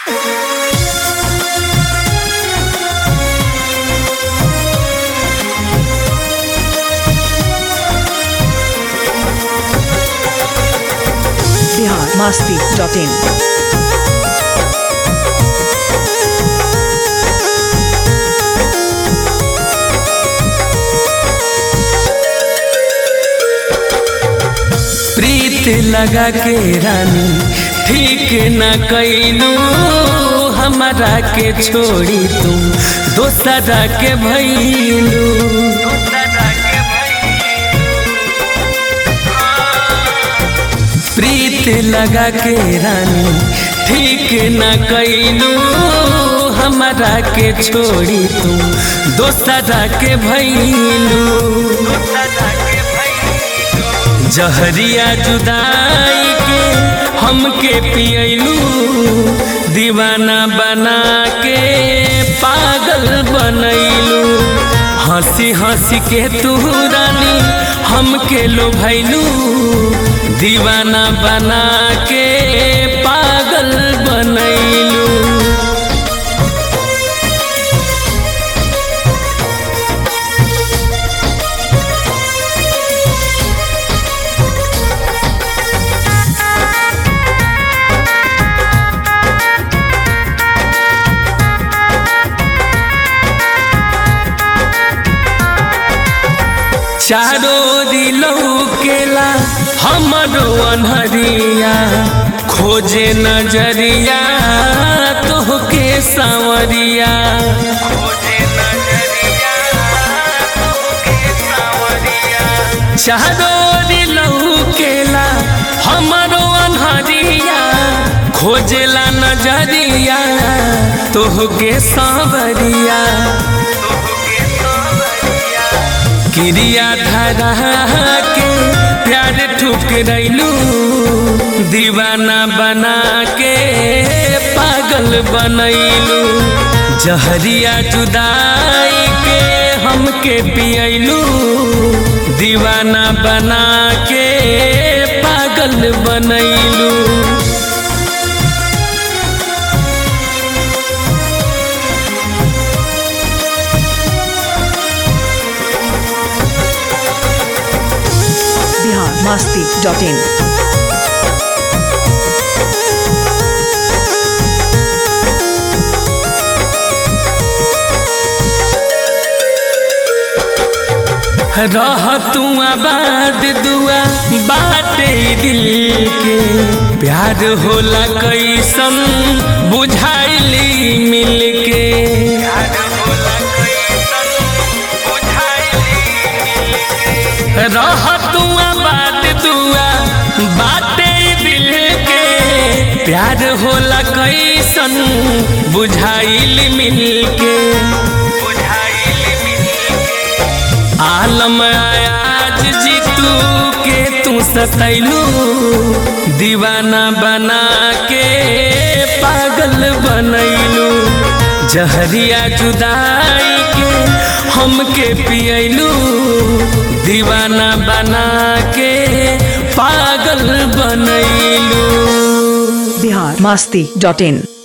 Bihar Masti dot in प्रीत लगा के रानी ठीक न कैलू हमारा के छोड़ी तुम दोसरा के भैलू प्रीत लगा के रानी ठीक न कैलू हमारा के छोड़ी तुम दोसरा के भैलू जहरिया जुदाई के हमके पियलू दीवाना बना के पागल बनैलू हंसी हंसी के तू रानी हमके लोभैलू दीवाना बना के पागल बनैलू चारो दिलौ केला हमरो अनहरिया खोजे नजरिया तोहके सांवरिया चारो दिलौ केला हमरो अनहरिया खोजेला नजरिया तोहके सांवरिया क्रिया धरा के प्यार ठुकरैलू दीवाना बना के पागल बनैलू जहरिया जुदाई के हमके पियलू दीवाना बना के पागल बनैलू बिहार मस्ती डॉट इन रह तू आबाद दुआ बाटे दिल के प्यार होला कैसन बुझाइली मिल के रह तू आबाद दुआ बाटे दिल के प्यार होला कैसन बुझाइल मिल के आलम आज जीतू के तू सतैलू दीवाना बना के पागल बनैलू जहरिया जुदाई के हमके पियलू दीवाना बना के पागल बनैलू बिहार मस्ती डॉट इन